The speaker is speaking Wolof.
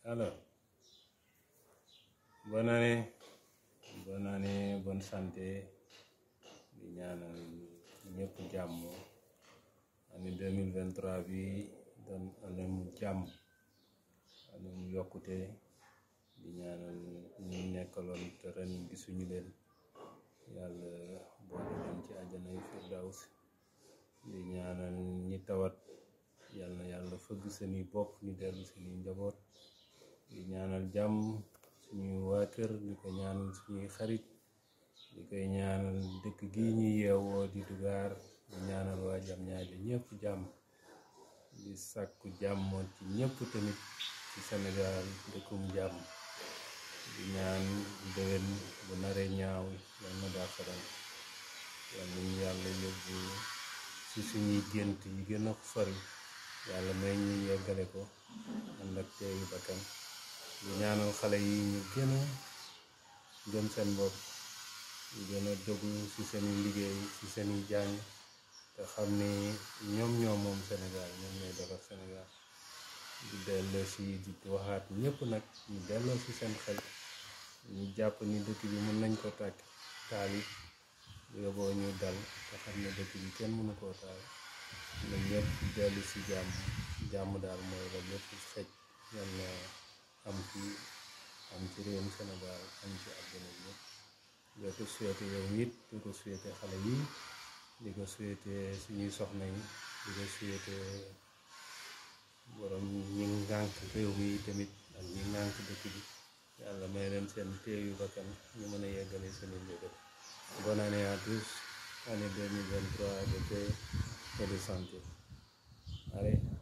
Alors, bonne année, bonne année, bonne santé di ñaanal ñëpp jàmm année 2023 bi doon année mu jàmm année mu yokkute di ñaanal ñu nekkaloon te ren gisuñu leen yàlla boole leen ci àjjanay firdaws di ñaanal ñi tawat yàlla na yàlla fëgg seeni bopp ñu dellu seeni njaboot di ñaanal jàmm suñuy waa kër di ko ñaanal suñuy xarit di koy ñaanal dëkk gi ñu yeewoo di dugaar di ñaanal waa jam ñaajo ñëpp jàmm di sàkku jàmm ci ñëpp tamit ci Sénégal dëkkum jàmm di ñaan déwén bu naree ñaaw yal na daafaral yal nañu yàlla yóbbu ci suñuy gént yi gën a sori yàlla may ñu yeggale ko ànd ak teeyu bakkan di ñaanal xale yi ñu gën a gëm seen bopp ñu gën a dogu ci seeni liggéey ci seeni jàng te xam ni ñoom ñoo moom Sénégal ñoom ñooy defar Sénégal di delloo si di waxaat ñëpp nag ñu delloo si seen xel ñu jàpp ni dëkk bi mën nañ ko tàkk taal it yóbboo ñu dal te xam ne dëkk bi kenn mënu koo taal na ñëpp dellu si jàmm jàmm daal mooy la lépp xëj yàlla am ci am ci réewum Sénégal am ci àdduna bi yëpp di ko souhaité yow it di ko souhaité xale yi di ko souhaité suñuy soxna yi di ko souhaité borom ñi ngànk réew mi tamit ak ñi ngànk dëkk bi yàlla may leen seen téeyu bakkan ñu mën a yeggale seeni mbébét bonne année à tous année 2023 de paix et de santé allez